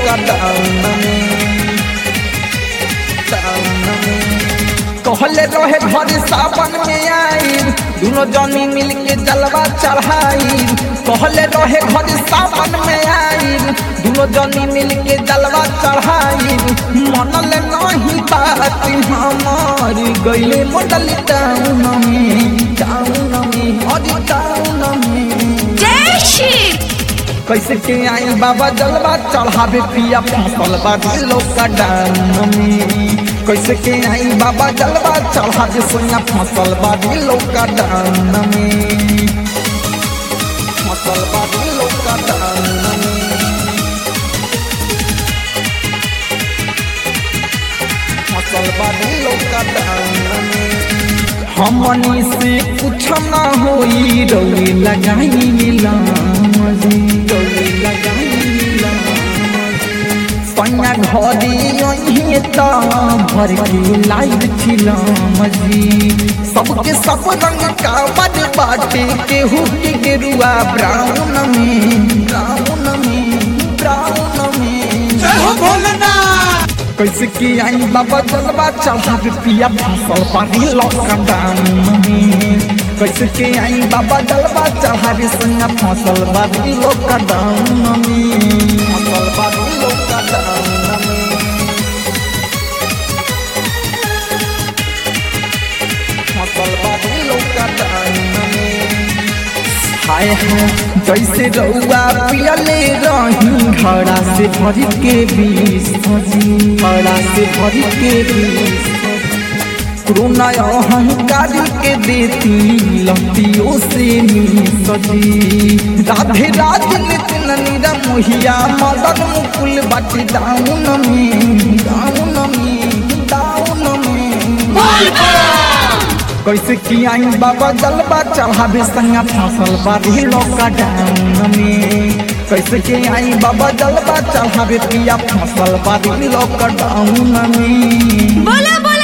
lockdown में town में कहले रहे घर सावन में आई दोनों जनी मिल के जलवा चढ़ाई कहले रहे घर सावन में आई दोनों जनी मिल के जलवा चढ़ाई मनल नहीं बात हमारी गईले मॉडल टाउन में टाउन में अरे टाउन में जय शिव कैसे के आई बाबा जलवा चढ़ावे पिया फसल बाटे लॉकडाउन में कैसे के आई बाबा जलवा चढ़ावे सोया फसल बाटे लॉकडाउन में फसल बाटे लॉकडाउन में फसल बाटे लॉकडाउन में हमनी से कुछ ना होई रौली लगाई मिलामजी रौली लगाई मिलामजी सैया घरी यहीं त भर के लाइव छिलामजी सबके सब रंग का बड बाटे केहू के गेरुआ ब्राउन में ब्राउन में ब्राउन में हो भोलेनाथ कैसे की आई बाबा जलवा चढ़ावे पिया फसल पानी लॉकडाउन में कैसे के आई बाबा जलवा चढ़ावे संगा फसल बादी लॉकडाउन में फसल बादी लॉकडाउन में फसल बादी लॉकडाउन में हाय हाय जैसे रउआ पियले रही घड़ा से भर के बीस सजी घड़ा से भर के बीस कोरोना अहंकारी के देती लतियों से नी सजी राधे राधे नितिन नीरा मोहिया मदन मुकुल बाटी दाउन में दाउन में दाउन में कैसे की आई बाबा जलवा चढ़ावे संगा फसल बारी लॉकडाउन में कैसे के आई बाबा जलवा चढ़ावे पिया फसल बारी लॉकडाउन में बोला बोला